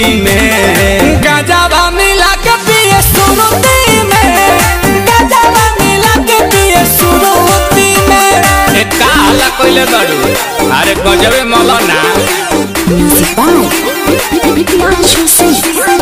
में गजावा मिला के पिए सुरुती में गजावा मिला के पिए सुरुती में ए का हल्ला कइले बाड़ू अरे गजबे मौलाना Music by Priyanshu Singh.